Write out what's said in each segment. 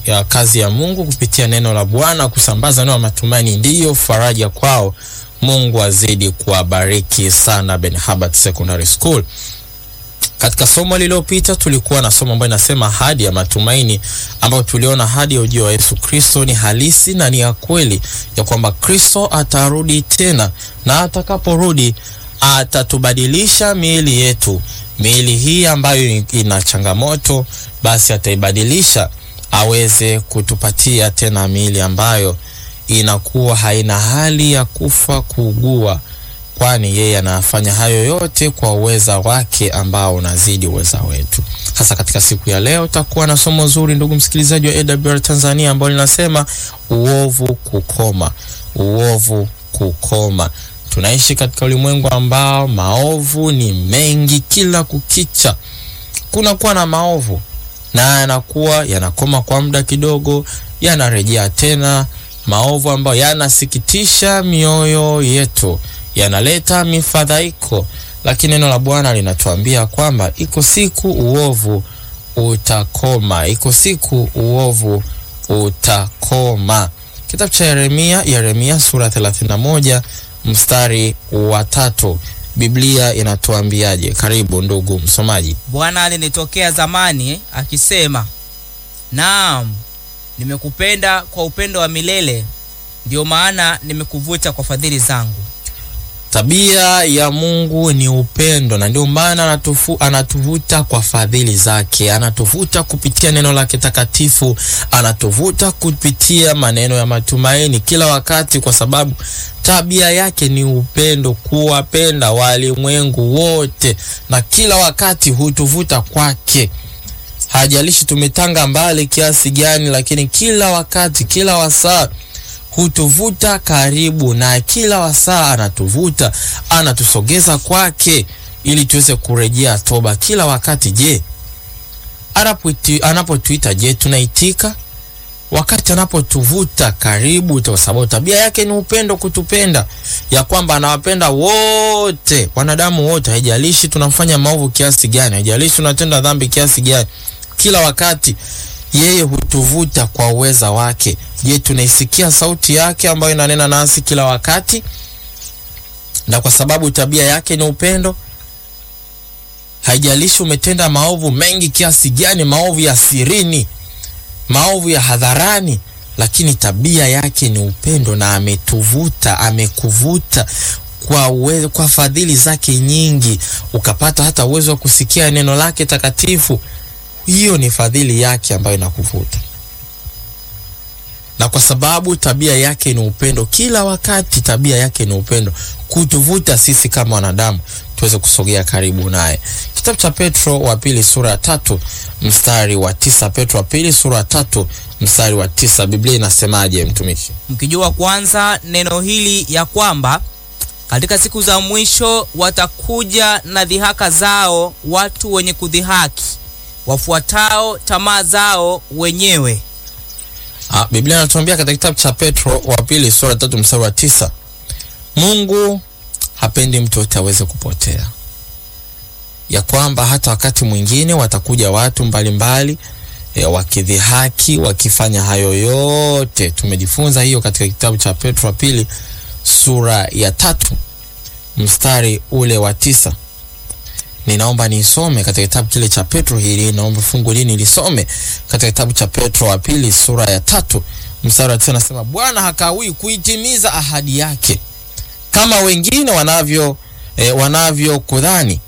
ya kazi ya Mungu kupitia neno la Bwana, kusambaza neno la matumaini ndiyo faraja kwao. Mungu azidi kuwabariki sana Ben Habart Secondary School. Katika somo lililopita tulikuwa na somo ambayo inasema ahadi ya matumaini, ambayo tuliona ahadi ya ujio wa Yesu Kristo ni halisi na ni ya kweli, ya kwamba Kristo atarudi tena, na atakaporudi atatubadilisha miili yetu. Miili hii ambayo ina changamoto, basi ataibadilisha aweze kutupatia tena miili ambayo inakuwa haina hali ya kufa, kuugua kwani yeye anafanya hayo yote kwa uweza wake ambao unazidi uweza wetu. Hasa katika siku ya leo takuwa na somo zuri, ndugu msikilizaji wa AWR Tanzania, ambalo linasema uovu kukoma. Uovu kukoma. Tunaishi katika ulimwengu ambao maovu ni mengi, kila kukicha kunakuwa na maovu na yanakuwa yanakoma kwa muda kidogo, yanarejea tena, maovu ambayo yanasikitisha mioyo yetu yanaleta mifadhaiko, lakini neno la Bwana linatuambia kwamba iko siku uovu utakoma, iko siku uovu utakoma. Kitabu cha Yeremia, Yeremia sura 31 mstari wa tatu, Biblia inatuambiaje? Karibu ndugu msomaji. Bwana alinitokea zamani akisema, naam, nimekupenda kwa upendo wa milele, ndiyo maana nimekuvuta kwa fadhili zangu. Tabia ya Mungu ni upendo, na ndio maana anatufu, anatuvuta kwa fadhili zake, anatuvuta kupitia neno lake takatifu, anatuvuta kupitia maneno ya matumaini kila wakati, kwa sababu tabia yake ni upendo, kuwapenda walimwengu wote, na kila wakati hutuvuta kwake. Hajalishi tumetanga mbali kiasi gani, lakini kila wakati, kila wasaa hutuvuta karibu na kila wasaa anatuvuta, anatusogeza kwake ili tuweze kurejea toba kila wakati. Je, anapotuita, je, tunaitika? Wakati anapotuvuta karibu, kwa sababu tabia yake ni upendo, kutupenda, ya kwamba anawapenda wote, wanadamu wote, haijalishi tunafanya maovu kiasi gani, haijalishi tunatenda dhambi kiasi gani, kila wakati yeye hutuvuta kwa uweza wake. Je, tunaisikia sauti yake ambayo inanena nasi kila wakati? Na kwa sababu tabia yake ni upendo, haijalishi umetenda maovu mengi kiasi gani, maovu ya sirini, maovu ya hadharani, lakini tabia yake ni upendo, na ametuvuta, amekuvuta kwa uwezo, kwa fadhili zake nyingi, ukapata hata uwezo wa kusikia neno lake takatifu. Hiyo ni fadhili yake ambayo inakuvuta, na kwa sababu tabia yake ni upendo, kila wakati tabia yake ni upendo, kutuvuta sisi kama wanadamu tuweze kusogea karibu naye. Kitabu cha Petro wa pili sura ya tatu mstari wa tisa. Petro wa pili sura ya tatu mstari wa tisa, Biblia inasemaje mtumishi? Mkijua kwanza neno hili ya kwamba katika siku za mwisho watakuja na dhihaka zao watu wenye kudhihaki wafuatao tamaa zao wenyewe. Ah, Biblia inatuambia katika kitabu cha Petro wa pili sura tatu mstari wa tisa, Mungu hapendi mtu yote aweze kupotea, ya kwamba hata wakati mwingine watakuja watu mbalimbali e, wakidhihaki wakifanya hayo yote. Tumejifunza hiyo katika kitabu cha Petro wa pili sura ya tatu mstari ule wa tisa. Ninaomba nisome katika kitabu kile cha Petro hili, naomba fungu hili nilisome katika kitabu cha Petro wa pili sura ya tatu mstari wa tisa, nasema Bwana hakawii kuitimiza ahadi yake kama wengine wanavyo eh, wanavyokudhani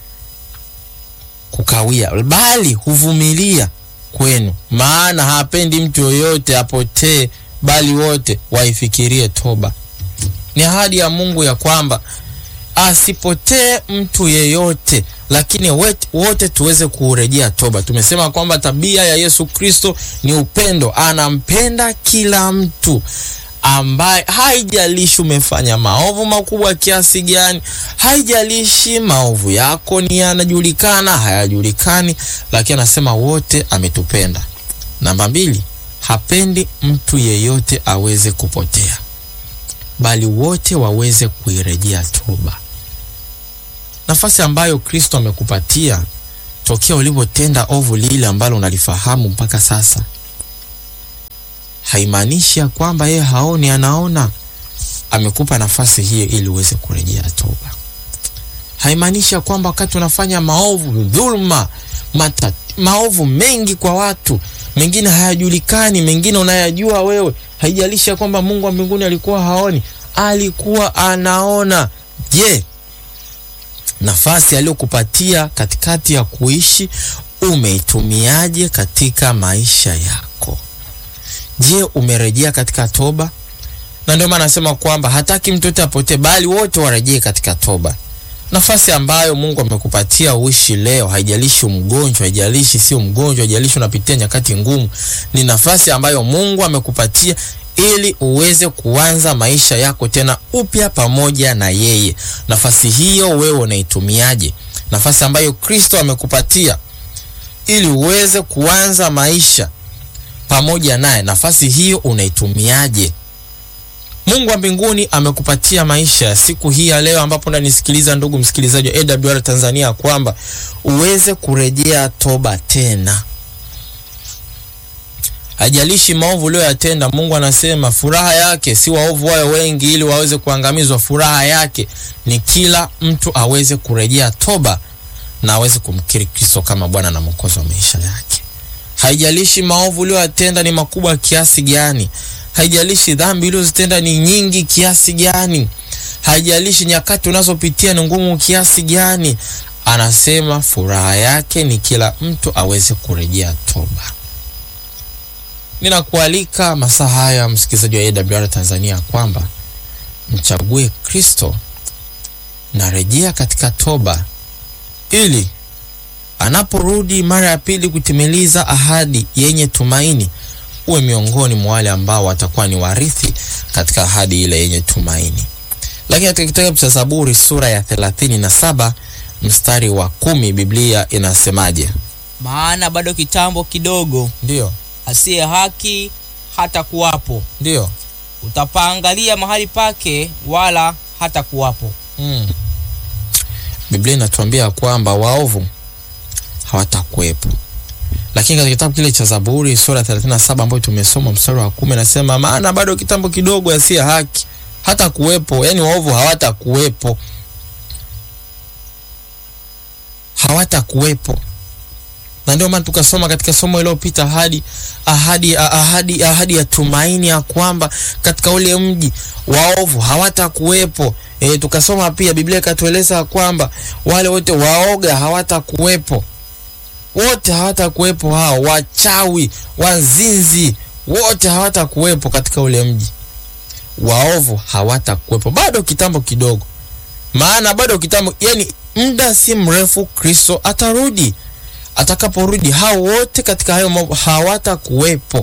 kukawia, bali huvumilia kwenu, maana hapendi mtu yoyote apotee, bali wote waifikirie toba. Ni ahadi ya Mungu ya kwamba asipotee mtu yeyote, lakini wote, wote tuweze kurejea toba. Tumesema kwamba tabia ya Yesu Kristo ni upendo, anampenda kila mtu ambaye haijalishi umefanya maovu makubwa kiasi gani, haijalishi maovu yako ni yanajulikana hayajulikani, lakini anasema wote ametupenda. Namba mbili, hapendi mtu yeyote aweze kupotea, bali wote waweze kuirejea toba. Nafasi ambayo Kristo amekupatia tokea ulipotenda ovu lile ambalo unalifahamu mpaka sasa haimaanishi ya kwamba yeye haoni, anaona. Amekupa nafasi hiyo ili uweze kurejea toba. Haimaanishi ya kwamba wakati unafanya maovu, dhulma, mata, maovu mengi kwa watu, mengine hayajulikani, mengine unayajua wewe, haijalishi ya kwamba Mungu wa mbinguni alikuwa haoni, alikuwa anaona. Je, nafasi aliyokupatia katikati ya kuishi umeitumiaje katika maisha yako? Je, umerejea katika toba? Na ndio maana anasema kwamba hataki mtu yote apotee, bali wote warejee katika toba. Nafasi ambayo Mungu amekupatia uishi leo, haijalishi mgonjwa, haijalishi sio mgonjwa, haijalishi unapitia nyakati ngumu, ni nafasi ambayo Mungu amekupatia ili uweze kuanza maisha yako tena upya pamoja na yeye. Nafasi hiyo wewe unaitumiaje? Nafasi ambayo Kristo amekupatia ili uweze kuanza maisha pamoja naye, nafasi hiyo unaitumiaje? Mungu wa mbinguni amekupatia maisha ya siku hii ya leo, ambapo unanisikiliza ndugu msikilizaji wa AWR Tanzania, kwamba uweze kurejea toba tena. Hajalishi maovu uliyoyatenda, Mungu anasema furaha yake si waovu wayo wengi ili waweze kuangamizwa. Furaha yake ni kila mtu aweze kurejea toba na aweze kumkiri Kristo kama Bwana na Mwokozi wa maisha yake. Haijalishi maovu uliyoyatenda ni makubwa kiasi gani, haijalishi dhambi ulizozitenda ni nyingi kiasi gani, haijalishi nyakati unazopitia ni ngumu kiasi gani, anasema furaha yake ni kila mtu aweze kurejea toba. Ninakualika masaa haya msikilizaji wa AWR Tanzania kwamba mchague Kristo na rejea katika toba ili anaporudi mara ya pili kutimiliza ahadi yenye tumaini uwe miongoni mwa wale ambao watakuwa ni warithi katika ahadi ile yenye tumaini. Lakini katika kitabu cha Zaburi sura ya thelathini na saba mstari wa kumi Biblia inasemaje? Maana bado kitambo kidogo, Ndiyo, asiye haki hata kuwapo, ndiyo. utapaangalia mahali pake, wala hata kuwapo. Mm. Biblia inatuambia kwamba waovu hawatakuwepo, lakini katika kitabu kile cha Zaburi sura 37 ambayo tumesoma mstari wa kumi nasema, maana bado kitambo kidogo, asiye haki hata kuwepo, yani waovu hawatakuwepo, hawatakuwepo. Na ndio maana tukasoma katika somo iliyopita ahadi ahadi ahadi ahadi ya tumaini ya kwamba katika ule mji waovu hawatakuwepo. E, tukasoma pia Biblia ikatueleza kwamba wale wote waoga hawatakuwepo, wote hawatakuwepo, hao wachawi, wazinzi, wote hawatakuwepo katika ule mji. Waovu hawatakuwepo, bado kitambo kidogo, maana bado kitambo, yani muda si mrefu Kristo atarudi. Atakaporudi hao wote katika hayo mambo hawatakuwepo.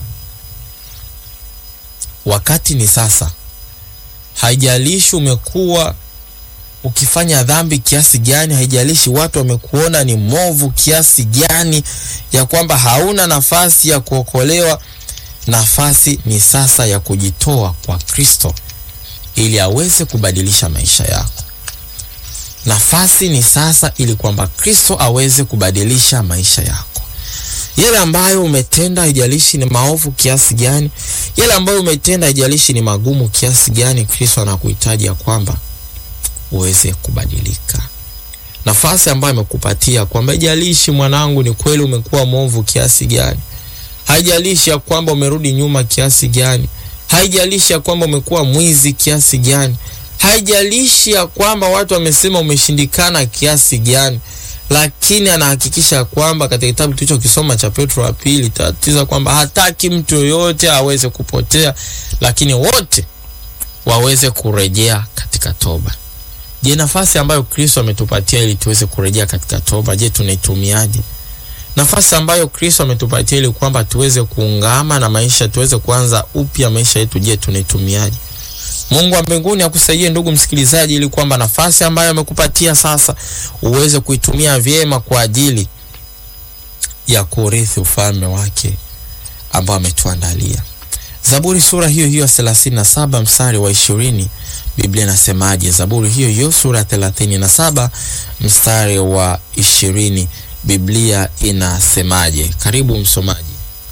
Wakati ni sasa. Haijalishi umekuwa ukifanya dhambi kiasi gani, haijalishi watu wamekuona ni mwovu kiasi gani, ya kwamba hauna nafasi ya kuokolewa. Nafasi ni sasa ya kujitoa kwa Kristo ili aweze kubadilisha maisha yako. Nafasi ni sasa ili kwamba Kristo aweze kubadilisha maisha yako. Yale ambayo umetenda haijalishi ni maovu kiasi gani, yale ambayo umetenda haijalishi ni magumu kiasi gani, Kristo anakuhitaji ya kwamba uweze kubadilika. Nafasi ambayo amekupatia kwamba haijalishi mwanangu, ni kweli umekuwa mwovu kiasi gani, haijalishi ya kwamba umerudi nyuma kiasi gani, haijalishi ya kwamba umekuwa mwizi kiasi gani, haijalishi ya kwamba watu wamesema umeshindikana kiasi gani, lakini anahakikisha kwamba katika kitabu tulichokisoma cha Petro wa pili tatiza kwamba hataki mtu yoyote aweze kupotea, lakini wote waweze kurejea katika toba. Je, nafasi ambayo Kristo ametupatia ili tuweze kurejea katika toba, je, tunaitumiaje? Nafasi ambayo Kristo ametupatia ili kwamba tuweze kuungama na maisha, tuweze kuanza upya maisha yetu, je, tunaitumiaje? Mungu wa mbinguni akusaidie ndugu msikilizaji, ili kwamba nafasi ambayo amekupatia sasa uweze kuitumia vyema kwa ajili ya kurithi ufalme wake ambao ametuandalia. Zaburi sura hiyo hiyo thelathini na saba mstari wa ishirini Biblia inasemaje? Zaburi hiyo hiyo sura thelathini na saba mstari wa ishirini Biblia inasemaje? Karibu msomaji.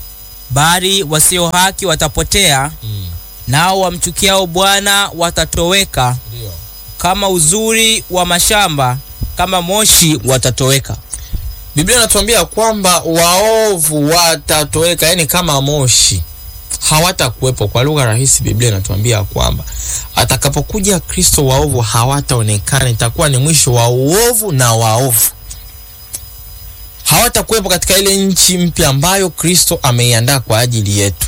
bali wasio haki watapotea, Mm. nao wamchukiao Bwana watatoweka. Ndio. Kama uzuri wa mashamba, kama moshi watatoweka. Biblia inatuambia kwamba waovu watatoweka, yani kama moshi, hawatakuwepo. Kwa lugha rahisi, Biblia inatuambia kwamba atakapokuja Kristo, waovu hawataonekana, itakuwa ni mwisho wa uovu na waovu hawatakuwepo katika ile nchi mpya ambayo Kristo ameiandaa kwa ajili yetu.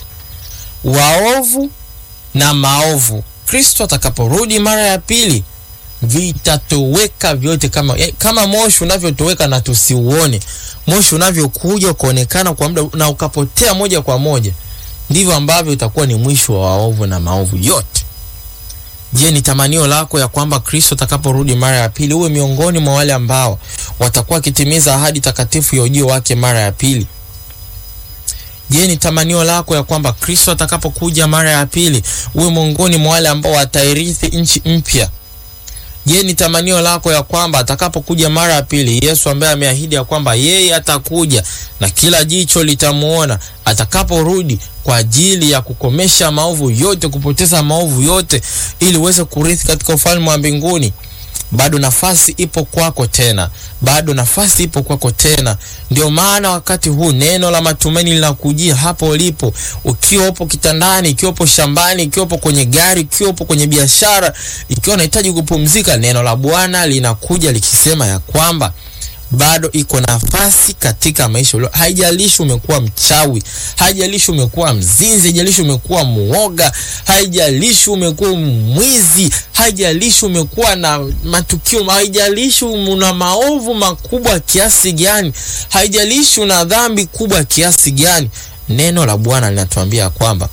Waovu na maovu, Kristo atakaporudi mara ya pili vitatoweka vyote, kama eh, kama moshi unavyotoweka na tusiuone, moshi unavyokuja ukaonekana kwa muda na ukapotea moja kwa moja, ndivyo ambavyo itakuwa ni mwisho wa waovu na maovu yote. Je, ni tamanio lako ya kwamba Kristo atakaporudi mara ya pili uwe miongoni mwa wale ambao watakuwa wakitimiza ahadi takatifu ya ujio wake mara ya pili? Je, ni tamanio lako ya kwamba Kristo atakapokuja mara ya pili uwe miongoni mwa wale ambao watairithi nchi mpya? Je, ni tamanio lako ya kwamba atakapokuja mara ya pili Yesu ambaye ameahidi ya kwamba yeye atakuja na kila jicho litamuona atakaporudi kwa ajili ya kukomesha maovu yote, kupoteza maovu yote, ili uweze kurithi katika ufalme wa mbinguni? Bado nafasi ipo kwako tena, bado nafasi ipo kwako tena. Ndio maana wakati huu neno la matumaini linakujia hapo ulipo, ukiwa upo kitandani, ikiwa upo shambani, ikiwa upo kwenye gari, ikiwa upo kwenye biashara, ikiwa unahitaji kupumzika, neno la Bwana linakuja likisema ya kwamba bado iko nafasi katika maisha ulio. Haijalishi umekuwa mchawi, haijalishi umekuwa mzinzi, haijalishi umekuwa muoga, haijalishi umekuwa mwizi, haijalishi umekuwa na matukio, haijalishi una maovu makubwa kiasi gani, haijalishi una dhambi kubwa kiasi gani, neno la Bwana linatuambia kwamba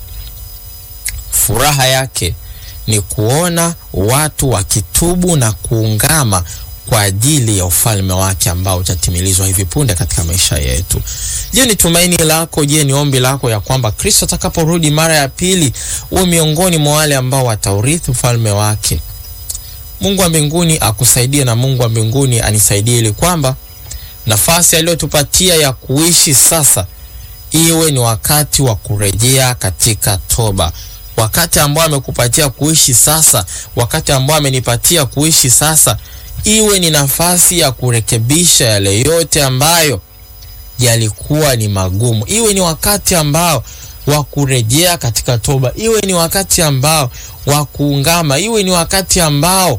furaha yake ni kuona watu wakitubu na kuungama kwa ajili ya ufalme wake ambao utatimilizwa hivi punde katika maisha yetu. Je, ni tumaini lako? Je, ni ombi lako ya kwamba Kristo atakaporudi mara ya pili uwe miongoni mwa wale ambao wataurithi ufalme wake? Mungu wa mbinguni akusaidie na Mungu wa mbinguni anisaidie ili kwamba nafasi aliyotupatia ya kuishi sasa iwe ni wakati wa kurejea katika toba wakati ambao amekupatia kuishi sasa, wakati ambao amenipatia kuishi sasa, iwe ni nafasi ya kurekebisha yale yote ambayo yalikuwa ni magumu, iwe ni wakati ambao wa kurejea katika toba, iwe ni wakati ambao wa kuungama, iwe ni wakati ambao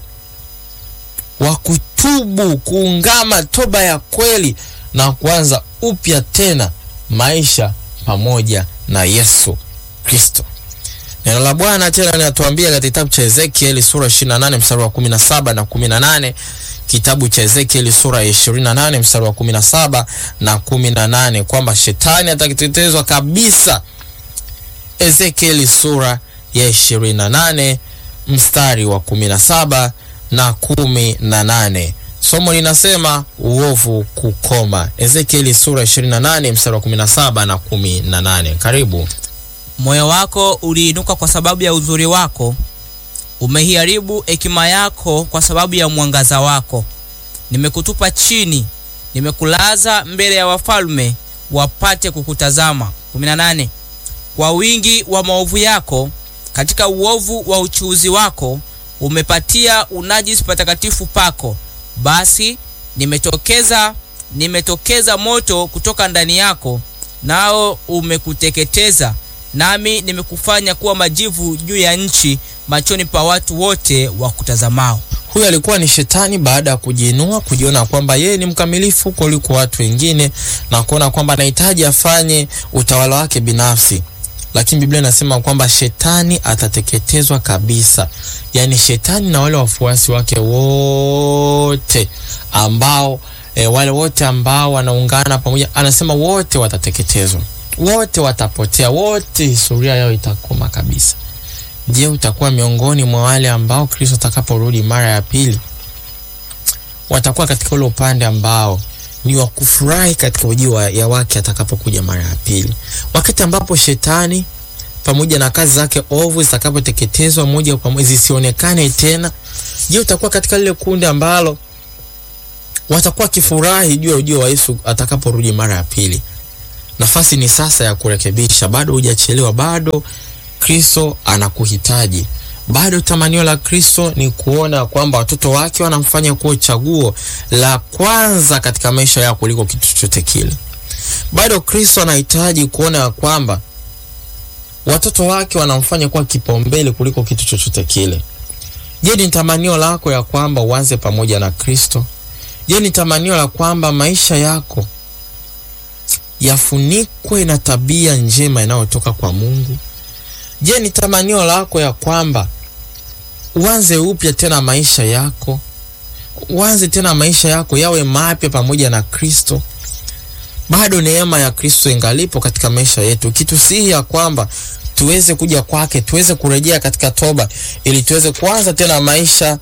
wa kutubu, kuungama, toba ya kweli na kuanza upya tena maisha pamoja na Yesu Kristo. Neno la Bwana tena linatuambia katika kitabu cha Ezekieli sura 28 mstari wa 17 na 18. Kitabu cha Ezekieli sura ya 28 mstari wa 17 na 18 kwamba shetani atakitetezwa kabisa. Ezekieli sura ya 28 mstari wa 17 na 18. Somo linasema uovu kukoma. Ezekieli sura 28 mstari wa 17 na 18. Karibu. Moyo wako uliinuka kwa sababu ya uzuri wako, umeiharibu hekima yako kwa sababu ya mwangaza wako. Nimekutupa chini, nimekulaza mbele ya wafalme wapate kukutazama. 18. Kwa wingi wa maovu yako, katika uovu wa uchuuzi wako, umepatia unajisi patakatifu pako. Basi nimetokeza nimetokeza moto kutoka ndani yako, nao umekuteketeza nami nimekufanya kuwa majivu juu ya nchi machoni pa watu wote wa kutazamao. Huyu alikuwa ni shetani baada ya kujiinua, kujiona kwamba yeye ni mkamilifu kuliko watu wengine na kuona kwamba anahitaji afanye utawala wake binafsi, lakini Biblia inasema kwamba shetani atateketezwa kabisa. Yaani shetani na wale wafuasi wake wote ambao e, wale wote ambao wanaungana pamoja, anasema wote watateketezwa wote watapotea, wote historia yao itakoma kabisa. Je, utakuwa miongoni mwa wale ambao Kristo atakaporudi mara ya pili watakuwa katika ule upande ambao ni wa kufurahi katika ujio ya wake atakapokuja mara ya pili, wakati ambapo shetani pamoja na kazi zake ovu zitakapoteketezwa moja kwa moja zisionekane tena? Je, utakuwa katika lile kundi ambalo watakuwa kifurahi juu ya ujio wa Yesu atakaporudi mara ya pili? nafasi ni sasa ya kurekebisha. Bado hujachelewa, bado Kristo anakuhitaji. Bado tamanio la Kristo ni kuona kwamba watoto wake wanamfanya kuwa chaguo la kwanza katika maisha yao kuliko kitu chochote kile. Bado Kristo anahitaji kuona ya kwamba watoto wake wanamfanya kuwa kipaumbele kuliko kitu chochote kile. Je, ni tamanio lako ya kwamba uanze pamoja na Kristo? Je, ni tamanio la kwamba maisha yako yafunikwe na tabia njema inayotoka kwa Mungu? Je, ni tamanio lako ya kwamba uanze upya tena maisha yako, uanze tena maisha yako yawe mapya pamoja na Kristo? Bado neema ya Kristo ingalipo katika maisha yetu, kitusihi ya kwamba tuweze kuja kwake, tuweze kurejea katika toba, ili tuweze kuanza tena maisha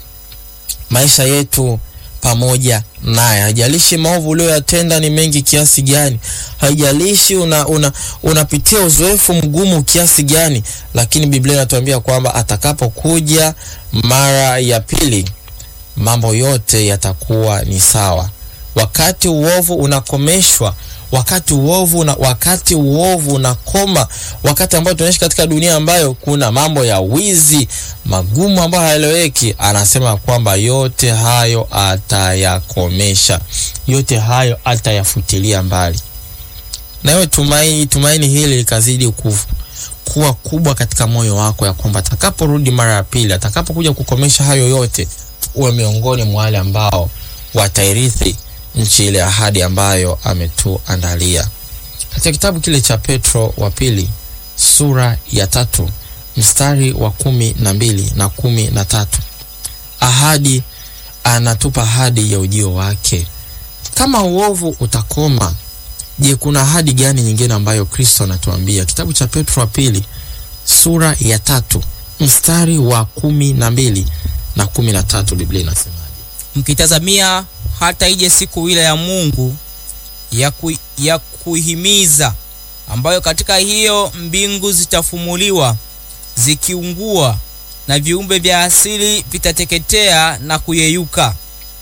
maisha yetu pamoja naye. Haijalishi maovu uliyoyatenda ni mengi kiasi gani, haijalishi una, una, unapitia uzoefu mgumu kiasi gani, lakini Biblia inatuambia kwamba atakapokuja mara ya pili mambo yote yatakuwa ni sawa. Wakati uovu unakomeshwa, wakati uovu una, wakati uovu unakoma, wakati ambao tunaishi katika dunia ambayo kuna mambo ya wizi magumu ambayo haeleweki, anasema kwamba yote hayo atayakomesha, yote hayo atayafutilia mbali. Na wewe tumaini, tumaini hili likazidi ku, kuwa kubwa katika moyo wako, ya kwamba atakaporudi mara ya pili, atakapokuja kukomesha hayo yote, uwe miongoni mwa wale ambao watairithi nchi ile ahadi ambayo ametuandalia. Katika kitabu kile cha Petro wa pili sura ya tatu mstari wa kumi na mbili na kumi na tatu ahadi anatupa ahadi ya ujio wake. Kama uovu utakoma, je, kuna ahadi gani nyingine ambayo Kristo anatuambia? Kitabu cha Petro wa pili sura ya tatu mstari wa kumi na mbili na kumi na tatu Biblia inasemaje? mkitazamia hata ije siku ile ya Mungu ya, ku, ya kuhimiza ambayo katika hiyo mbingu zitafumuliwa zikiungua na viumbe vya asili vitateketea na kuyeyuka.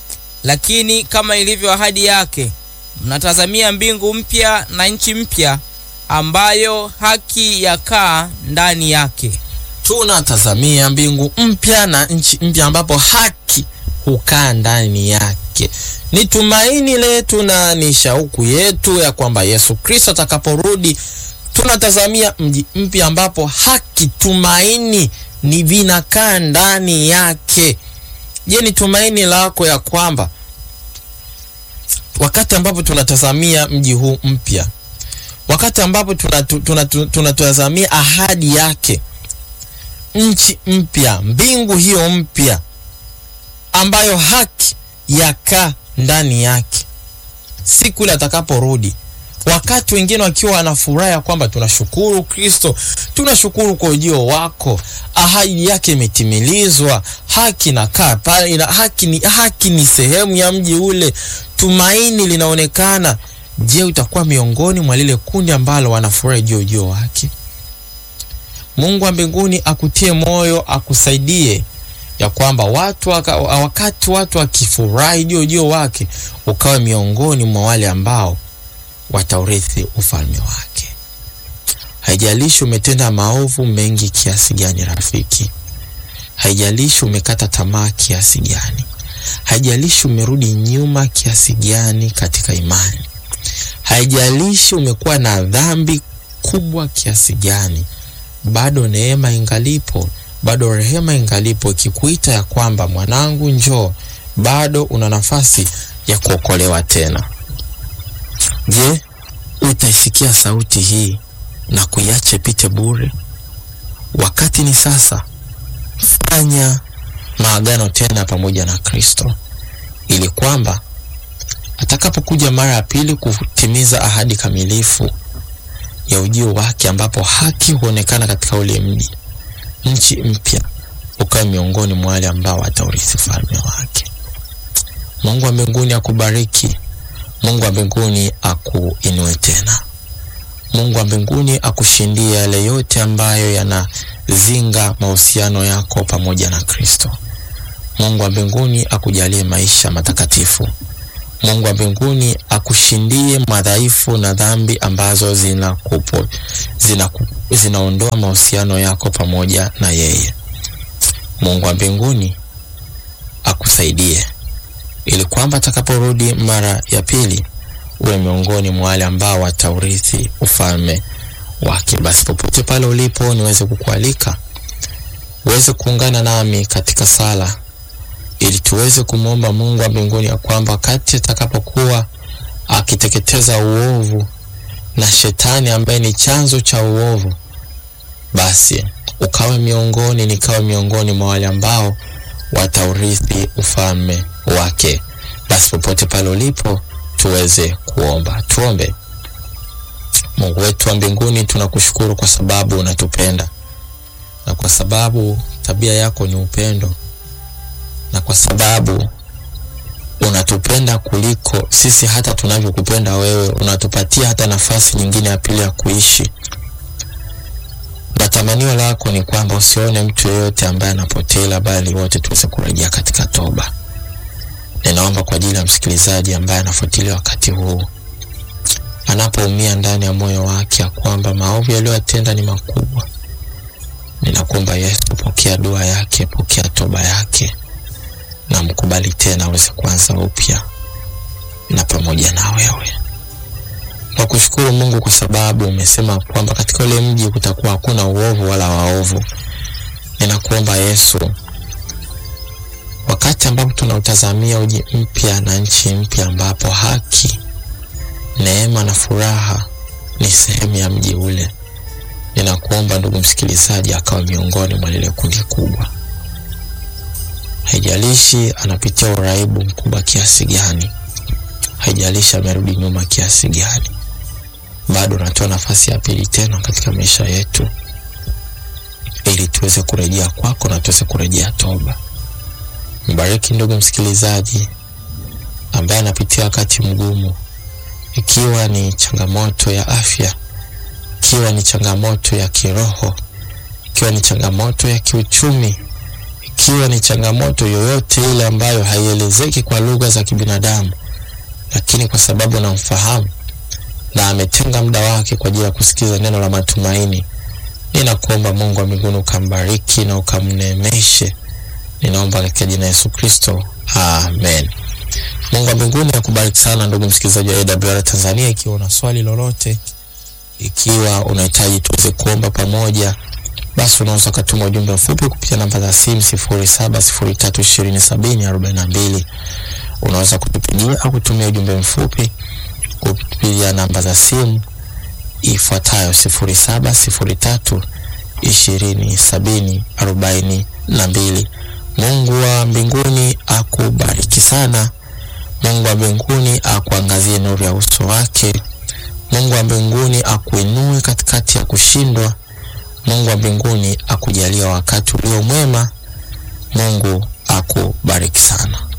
Lakini kama ilivyo ahadi yake, mnatazamia mbingu mpya na nchi mpya ambayo haki yakaa ndani yake. tunatazamia mbingu mpya na nchi mpya ambapo haki hukaa ndani yake. Ni tumaini letu na ni shauku yetu ya kwamba Yesu Kristo atakaporudi, tunatazamia mji mpya ambapo haki, tumaini ni vinakaa ndani yake. Je, ni tumaini lako ya kwamba wakati ambapo tunatazamia mji huu mpya, wakati ambapo tunatazamia tuna, tuna, tuna ahadi yake nchi mpya, mbingu hiyo mpya ambayo haki yakaa ndani yake, siku ile atakaporudi, wakati wengine wakiwa wanafurahi kwamba tunashukuru Kristo, tunashukuru kwa ujio wako, ahadi yake imetimilizwa, haki nakaa pale, haki ni, haki ni sehemu ya mji ule, tumaini linaonekana. Je, utakuwa miongoni mwa lile kundi ambalo wanafurahi juu ujio wake? Mungu wa mbinguni akutie moyo, akusaidie ya kwamba watu waka, wakati watu wakifurahi juu ujio wake, ukawe miongoni mwa wale ambao wataurithi ufalme wake. Haijalishi umetenda maovu mengi kiasi gani, rafiki. Haijalishi umekata tamaa kiasi gani. Haijalishi umerudi nyuma kiasi gani katika imani. Haijalishi umekuwa na dhambi kubwa kiasi gani, bado neema ingalipo, bado rehema ingalipo, ikikuita ya kwamba mwanangu, njoo, bado una nafasi ya kuokolewa tena. Je, utaisikia sauti hii na kuiacha ipite bure? Wakati ni sasa. Fanya maagano tena pamoja na Kristo, ili kwamba atakapokuja mara ya pili kutimiza ahadi kamilifu ya ujio wake, ambapo haki huonekana katika ule mji, nchi mpya, ukawe miongoni mwa wale ambao wataurithi ufalme wake. Mungu wa mbinguni akubariki. Mungu wa mbinguni akuinue tena. Mungu wa mbinguni akushindie yale yote ambayo yanazinga mahusiano yako pamoja na Kristo. Mungu wa mbinguni akujalie maisha matakatifu. Mungu wa mbinguni akushindie madhaifu na dhambi ambazo zinakupo zinaku, zinaondoa mahusiano yako pamoja na yeye. Mungu wa mbinguni akusaidie ili kwamba atakaporudi mara ya pili uwe miongoni mwa wale ambao wataurithi ufalme wake. Basi popote pale ulipo, niweze kukualika uweze kuungana nami katika sala ili tuweze kumwomba Mungu wa mbinguni ya kwamba wakati atakapokuwa akiteketeza uovu na shetani ambaye ni chanzo cha uovu, basi ukawe miongoni, nikawe miongoni mwa wale ambao wataurithi ufalme wake. Basi popote pale ulipo, tuweze kuomba. Tuombe. Mungu wetu wa mbinguni, tunakushukuru kwa sababu unatupenda na kwa sababu tabia yako ni upendo na kwa sababu unatupenda kuliko sisi hata tunavyokupenda wewe, unatupatia hata nafasi nyingine ya pili ya kuishi. Na tamanio lako ni kwamba usione mtu yeyote ambaye anapotea, bali wote tuweze kurejea katika toba. Ninaomba kwa ajili ya msikilizaji ambaye anafuatilia wakati huu, anapoumia ndani ya moyo wake ya kwamba maovu yaliyoyatenda ni makubwa, ninakuomba Yesu, pokea dua yake, pokea toba yake na mkubali tena aweze kuanza upya na pamoja na wewe. Nakushukuru Mungu kwa sababu umesema kwamba katika ule mji kutakuwa hakuna uovu wala waovu. Ninakuomba Yesu, wakati ambapo tunautazamia uji mpya na nchi mpya ambapo haki, neema na furaha ni sehemu ya mji ule, ninakuomba ndugu msikilizaji akawa miongoni mwa lile kundi kubwa haijalishi anapitia uraibu mkubwa kiasi gani, haijalishi amerudi nyuma kiasi gani, bado unatoa nafasi ya pili tena katika maisha yetu, ili tuweze kurejea kwako na tuweze kurejea toba. Mbariki ndugu msikilizaji ambaye anapitia wakati mgumu, ikiwa ni changamoto ya afya, ikiwa ni changamoto ya kiroho, ikiwa ni changamoto ya kiuchumi ikiwa ni changamoto yoyote ile ambayo haielezeki kwa lugha za kibinadamu, lakini kwa sababu namfahamu na ametenga muda wake kwa ajili ya kusikiza neno la matumaini, ninakuomba Mungu wa mbinguni ukambariki na ukamnemeshe. Ninaomba katika jina Yesu Kristo, amen. Mungu wa mbinguni akubariki sana ndugu msikilizaji wa AWR Tanzania. Ikiwa una swali lolote, ikiwa unahitaji tuweze kuomba pamoja basi unaweza ukatuma ujumbe mfupi kupitia namba za simu sifuri saba sifuri tatu ishirini sabini arobaini na mbili. Unaweza kutupigia au kutumia ujumbe mfupi kupitia namba za simu ifuatayo sifuri saba sifuri tatu ishirini sabini arobaini na mbili. Mungu wa mbinguni akubariki sana. Mungu wa mbinguni akuangazie nuru ya uso wake. Mungu wa mbinguni akuinue katikati ya kushindwa. Mungu wa mbinguni akujalia wakati ulio mwema. Mungu akubariki sana.